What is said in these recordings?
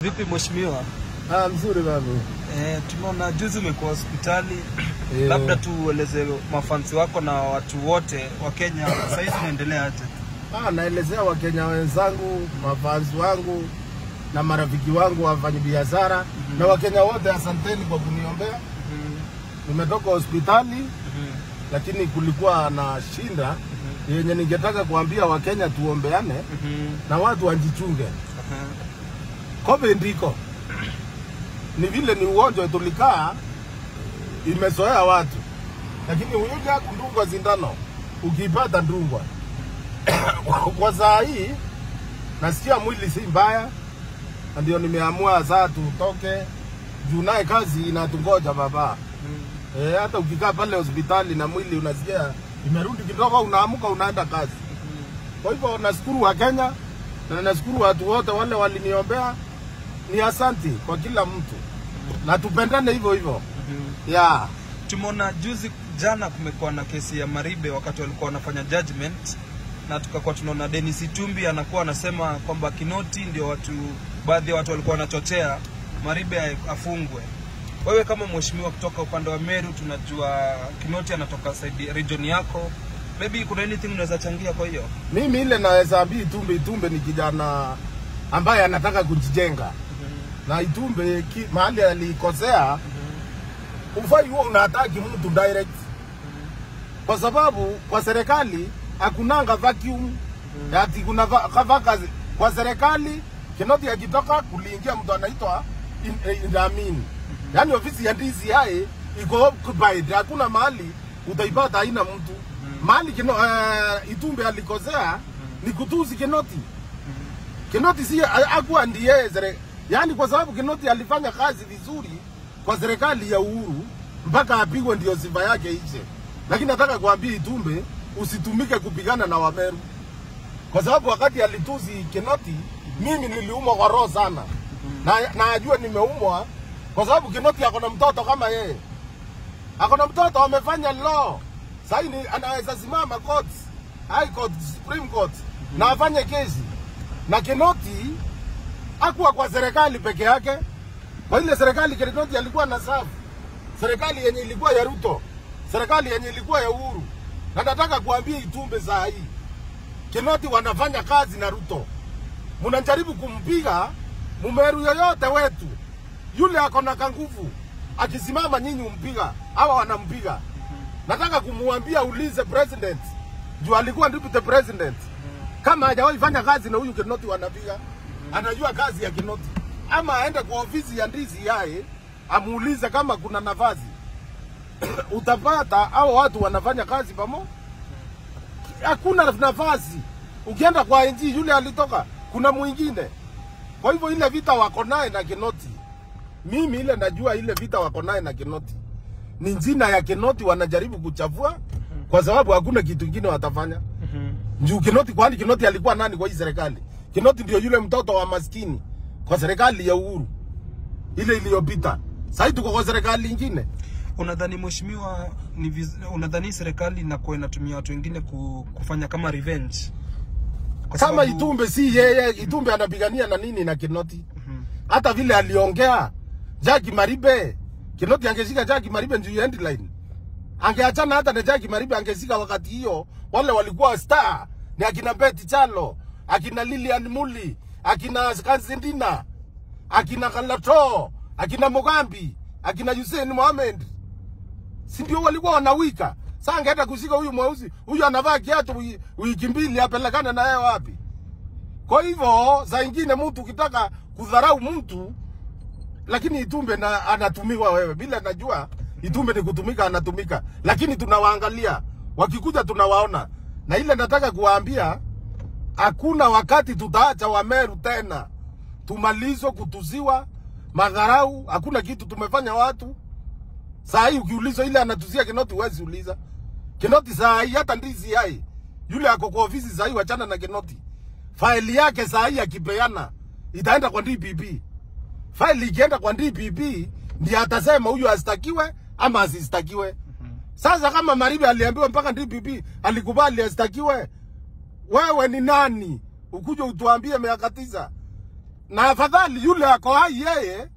Vipi mheshimiwa? Ah, mzuri babu. Eh, tumeona juzi umekuwa hospitali Eh. labda tueleze mafansi wako na watu wote wa Kenya sasa hivi unaendelea aje? Ah, naelezea Wakenya wenzangu, mafanzi wangu na marafiki wangu wafanyabiashara na Wakenya wote, asanteni kwa kuniombea. Nimetoka hospitali lakini kulikuwa na shinda yenye ningetaka kuambia Wakenya tuombeane na watu wajichunge. COVID ndiko ni vile ni ugonjwa tulikaa imezoea watu, lakini huja kundungwa sindano, ukipata ndungwa kwa saa hii nasikia mwili si mbaya, na ndio nimeamua saa tutoke juu naye kazi inatungoja baba. E, hata ukikaa pale hospitali na mwili unasikia imerudi kidogo, unaamka unaenda kazi. Kwa hivyo nashukuru wa Kenya na nashukuru watu wote wale waliniombea, ni asanti kwa kila mtu na tupendane hivyo hivyo yeah. Tumeona juzi jana kumekuwa na kesi ya Maribe wakati walikuwa wanafanya judgment na tukakuwa tunaona Dennis Itumbi anakuwa anasema kwamba Kinoti ndio watu baadhi ya watu walikuwa wanachochea Maribe afungwe. Wewe kama mheshimiwa kutoka upande wa Meru, tunajua Kinoti anatoka side region yako, maybe kuna anything unaweza changia kwa hiyo? Mimi ile naweza ambia Itumbe, Itumbe ni kijana ambaye anataka kujijenga na Itumbe ki, mahali alikosea ufai huo unataki mtu direct, kwa sababu kwa serikali hakunanga vacuum ati kuna va- ka- vacancy kwa serikali. Kinoti akitoka kuliingia mtu anaitwa in- eh, Indamin, yaani ofisi ya DCI iko occupied, hakuna mahali utaipata, haina mtu mahali kino, uh, Itumbe alikosea ni kutusi Kinoti. Kinoti si akuwa ndiye sere, yaani kwa sababu Kinoti alifanya kazi vizuri kwa serikali ya Uhuru mpaka apigwe ndio sifa yake ishe. Lakini nataka kuambia Itumbe usitumike kupigana na Wameru, kwa sababu wakati alitusi Kinoti mimi niliumwa kwa roho sana, na na ajue nimeumwa kwa sababu Kinoti ako na mtoto kama yeye, ako na mtoto amefanya law sasa ni anaweza simama court, high court, supreme court na afanye kesi na Kinoti akuwa kwa serikali peke yake. Kwa ile serikali Kinoti alikuwa na safu, serikali yenye ilikuwa ya Ruto, serikali yenye ilikuwa ya Uhuru. Na nataka kuambia Itumbe saa hii Kinoti wanafanya kazi na Ruto, mnajaribu kumpiga mumeru yoyote wetu yule ako na kanguvu, akisimama nyinyi umpiga, hawa wanampiga. Nataka kumwambia ulize president juu alikuwa deputy president kama hajawahi fanya kazi na huyu Kinoti wanapiga, anajua kazi ya Kinoti, ama aende kwa ofisi ya DCI amuulize kama kuna nafasi utapata hao watu wanafanya kazi pamoja. Hakuna nafasi. Ukienda kwa NG yule alitoka, kuna mwingine. Kwa hivyo ile vita wako naye na Kinoti, mimi ile najua ile vita wako naye na Kinoti ni njina ya Kinoti wanajaribu kuchafua, kwa sababu hakuna kitu kingine watafanya juu Kinoti, kwani Kinoti alikuwa nani kwa hii serikali? Kinoti ndio yule mtoto wa maskini kwa serikali ya Uhuru ile iliyopita. Sasa tuko kwa serikali ingine. Unadhani mheshimiwa, ni viz- unadhani serikali inakuwa inatumia watu wengine ku, kufanya kama revenge? Kwa Kama sababu- Itumbe si yeye, Itumbe anapigania na nini na Kinoti? Hata vile aliongea Jackie Maribe, Kinoti angeshika Jackie Maribe juu ya headline. Angeachana hata na Jackie Maribe angeshika wakati hiyo, wale walikuwa star ni akina Betty Chalo, akina Lilian Muli, akina Kanzindina, akina Kalato, akina Mugambi, akina Hussein Mohamed si ndio walikuwa wanawika. Sasa angeenda kushika huyu mweusi, huyu anavaa kiatu wi- wiki mbili, apelekane na yeye wapi? Kwa hivyo saa ingine mtu ukitaka kudharau mtu, lakini Itumbe na, anatumiwa wewe bila najua Itumbe ni kutumika, anatumika, lakini tunawaangalia wakikuja, tunawaona na ile nataka kuwaambia, hakuna wakati tutaacha Wameru tena tumalizwe kutuziwa madharau. Hakuna kitu tumefanya watu Saa hii ukiulizwa ile anatuzia Kinoti huwezi uliza. Kinoti saa hii hata ndizi hai. Yule ako kwa ofisi saa hii wachana na Kinoti. Faili yake saa hii akipeana itaenda kwa DPP. Faili ikienda kwa DPP ndiye atasema huyu astakiwe ama asistakiwe. Sasa kama Maribe aliambiwa mpaka DPP alikubali astakiwe, wewe ni nani ukuje utuambie miaka tisa? na afadhali yule ako hai yeye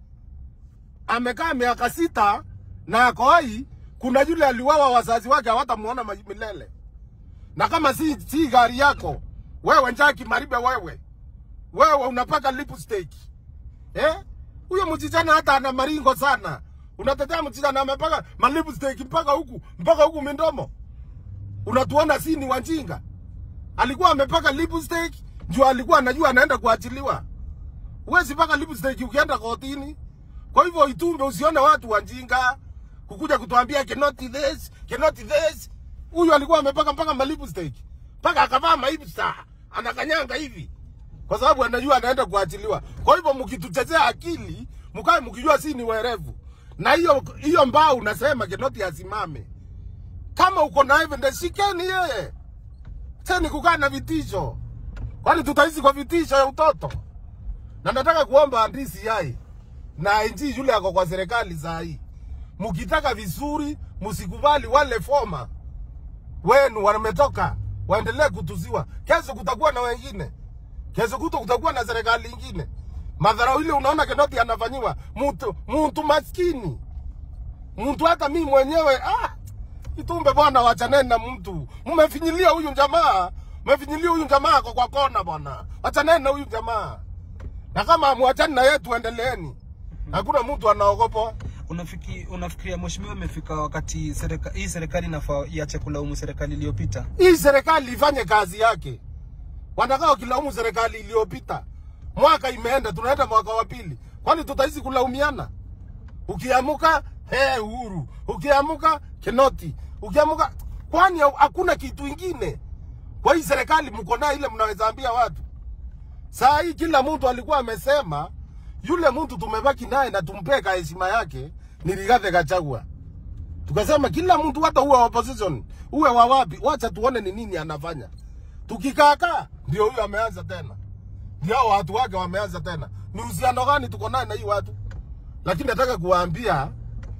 amekaa miaka sita na ako hai, kuna yule aliwawa wazazi wake hawatamuona ma- milele. Na kama si, si gari yako wewe, Njaki Maribe, wewe wewe unapaka lipstick eh? Huyo msichana hata ana maringo sana, unatetea msichana amepaka malipstick mpaka huku mpaka huku mindomo, unatuona si ni wajinga? Alikuwa amepaka lipstick juu alikuwa anajua anaenda kuachiliwa. Huwezi paka lipstick ukienda kotini. Kwa hivyo Itumbe, usione watu wajinga kukuja kutuambia cannot this, cannot this. Huyu alikuwa amepaka mpaka malipstick mpaka akavaa maibsa anakanyanga hivi kwa sababu anajua anaenda kuachiliwa. Kwa hivyo mkituchezea akili, mkae mkijua si ni werevu, na hiyo hiyo mbao unasema Kinoti asimame. Kama uko na evidence, shikeni yeye. Sasa kukaa na vitisho, kwani tutaishi kwa vitisho ya utoto? Na nataka kuomba andisi yai na NG yule ako kwa serikali saa hii, mkitaka vizuri, msikubali wale foma wenu wametoka waendelee kutuziwa. Kesho kutakuwa na wengine, kesho kuto kutakuwa na serikali ingine. Madharau ile unaona Kinoti anafanyiwa mtu mtu maskini, mtu hata mimi mwenyewe ah, Itumbe bwana, wachaneni na mtu. Mmefinyilia huyu jamaa, mmefinyilia huyu jamaa kwa kwa kona bwana, wachaneni na huyu jamaa, na kama mwachani na yetu, endeleeni. Hakuna mtu anaogopa. Unafiki, unafikiria mheshimiwa, imefika wakati serika, hii serikali inafaa iache kulaumu serikali iliyopita? Hii serikali ifanye kazi yake. Wanakaa wakilaumu serikali iliyopita. Mwaka imeenda, tunaenda mwaka wa pili, kwani tutaishi kulaumiana? Ukiamuka he Uhuru, ukiamuka Kinoti, ukiamuka, kwani hakuna kitu ingine? Kwa hii serikali mko nayo ile mnaweza ambia watu. Saa hii kila mtu alikuwa amesema yule mtu tumebaki naye na tumpeka heshima yake ni Rigathi Gachagua. Tukasema kila mtu hata uwe wa opposition, uwe wa wapi, wacha tuone ni nini anafanya. Tukikaakaa ndio huyo ameanza tena, ndio hao watu wake wameanza tena. Ni uhusiano gani tuko naye na hii watu? Lakini nataka kuwaambia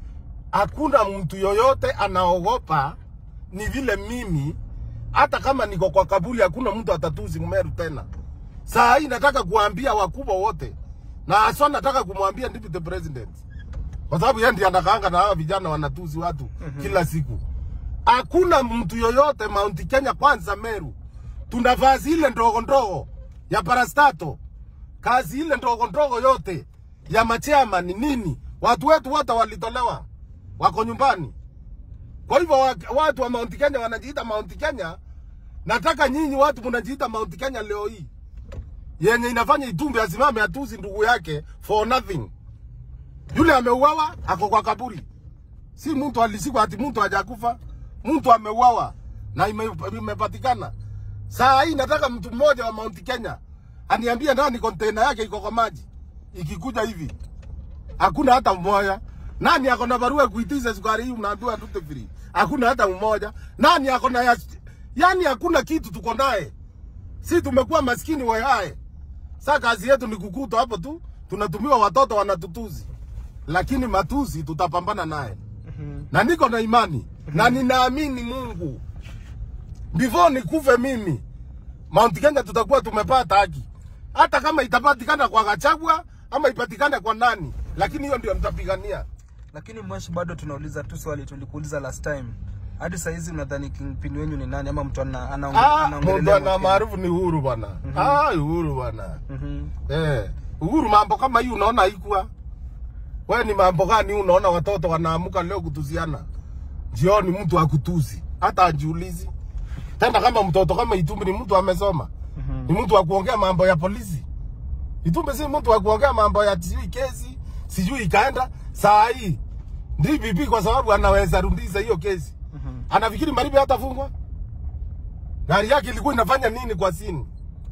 hakuna mtu yoyote anaogopa, ni vile mimi hata kama niko kwa kaburi, hakuna mtu atatuzi Mmeru tena. Saa hii nataka kuambia wakubwa wote, na haswa nataka kumwambia deputy president, kwa sababu yeye ndiye anakaanga na hawa vijana wanatuzi watu kila siku. Hakuna mtu yoyote Mount Kenya, kwanza Meru, tuna vazi ile ndogo ndogo ya parastato, kazi ile ndogo ndogo yote ya machairman ni nini, watu wetu wote walitolewa, wako nyumbani. Kwa hivyo wa- watu wa Mount Kenya wanajiita Mount Kenya. Nataka nyinyi watu mnajiita Mount Kenya leo hii yenye inafanya Itumbe asimame atuzi ndugu yake for nothing. Yule ameuawa ako kwa kaburi, si mtu alisikwa ati mtu hajakufa, mtu ameuawa na ime- imepatikana. Saa hii nataka mtu mmoja wa Mount Kenya aniambie nani container yake iko kwa maji, ikikuja hivi hakuna hata mmoja. Nani ako na barua ya kuitiza sukari hii unaambiwa tute free? Hakuna hata mmoja. Nani ako na ya, yani hakuna kitu tuko naye. Si tumekuwa maskini wehae. Sasa kazi yetu ni kukuta hapo tu, tunatumiwa watoto wanatutuzi, lakini matuzi tutapambana naye na niko na imani na ninaamini Mungu, before nikufe mimi, Mount Kenya tutakuwa tumepata haki, hata kama itapatikana kwa Gachagua ama ipatikane kwa nani, lakini hiyo ndio nitapigania. Lakini mweshi, bado tunauliza tu swali tulikuuliza last time. Hadi saa hizi unadhani kingpin wenyu ni nani, ama mtu ana anaonge- Ah, anaongelelea mtu ana Mount Kenya? maarufu ni Uhuru bwana. Ah, Uhuru bwana. Mhm. Eh, Uhuru mambo kama hii unaona haikuwa. Wewe ni mambo gani hii unaona watoto wanaamuka leo kutuziana? Jioni mtu akutuzi. Hata ajiulizi. Tena kama mtoto kama Itumbi ni mtu amesoma. Ni mtu wa kuongea mambo ya polisi. Itumbi si mtu wa kuongea mambo ya sijui kesi, sijui ikaenda saa hii. DPP kwa sababu anaweza rudisha hiyo kesi. Anafikiri Maribe hatafungwa? Gari yake ilikuwa inafanya nini kwa sini?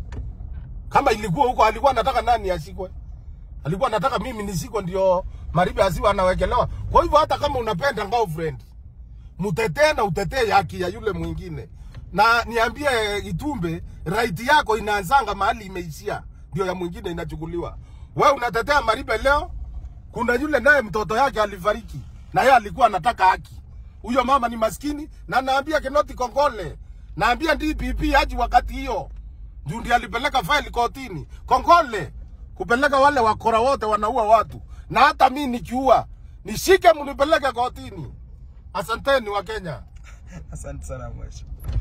Kama ilikuwa huko, alikuwa anataka nani ashikwe? Alikuwa anataka mimi nishikwe ndio Maribe asiwe anawekelewa. Kwa hivyo hata kama unapenda girlfriend, mtetee na utetee haki ya yule mwingine. Na niambie Itumbe, right yako inaanzanga mahali imeishia, ndio ya mwingine inachukuliwa. Wewe unatetea Maribe leo, kuna yule naye mtoto yake alifariki na yeye alikuwa anataka haki. Huyo mama ni maskini, na naambia Kinoti Kongole, naambia DPP haji wakati hiyo juu ndiye alipeleka faili kotini. Kongole, kupeleka wale wakora wote wanaua watu, na hata mi nikiua nishike mnipeleke kotini. Asanteni wa Kenya. Asante sana mheshimiwa.